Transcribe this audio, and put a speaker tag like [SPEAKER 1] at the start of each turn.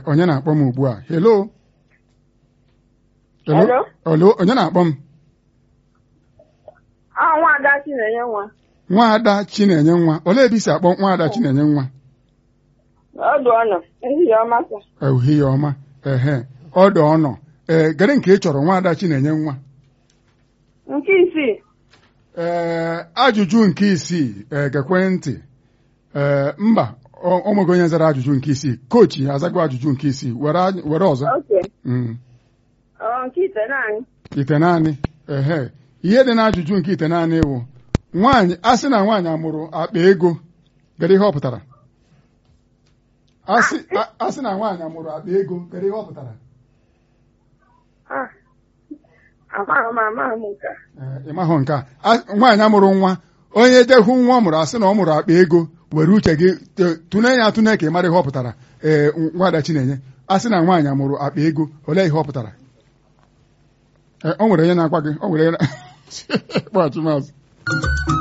[SPEAKER 1] onye na-akpọ m ugbu a hello
[SPEAKER 2] Hello?
[SPEAKER 1] hello onye na-akpọ m
[SPEAKER 2] Ah, nwaada Chinenye nwa.
[SPEAKER 1] nwaada chinenye nwa olee ebe i si akpọ nwaada chinenye nwa
[SPEAKER 2] Ọdụ ọnọ. Ehihie ọma sa.
[SPEAKER 1] ehihie ọma ehe ọdụ ọnọ ee gere nke ị chọrọ nwaada chinenye nwa
[SPEAKER 2] Nke isii.
[SPEAKER 1] ee ajụjụ nke isii ee gekwe ntị ee mba ọ- ọ nweghị onye zara ajụjụ nke isii kochi azago ajụjụ nke isii were aj- were ọzọ
[SPEAKER 2] Oke.
[SPEAKER 1] Mm.
[SPEAKER 2] Ọ nke ite naanị.
[SPEAKER 1] ite naanị ehe ihe dị n'ajụjụ nke ite naanị wụ nwaanyị a sị na nwaanyị amụrụ akpa ego gere ihe ọ pụtara a sị a- a sị na nwaanyị amụrụ akpa ego gere ihe ọ pụtara
[SPEAKER 2] Ah. Amaghị m amaghị m nke a.
[SPEAKER 1] Ee, ị mahụ nke a A- nwaanyị amụrụ nwa onye jehụ nwa ọ mụrụ asị na ọ mụrụ akpa ego were uche gị t- tụne ya atụne ka ị mara ihe ọ pụtara ee nwaada chinenye a sị na nwaanyị amụrụ akpa ego olee ihe ọ pụtara Ee, o nwere onye na-agwa gị o nwere onye na- kpọghachi maazị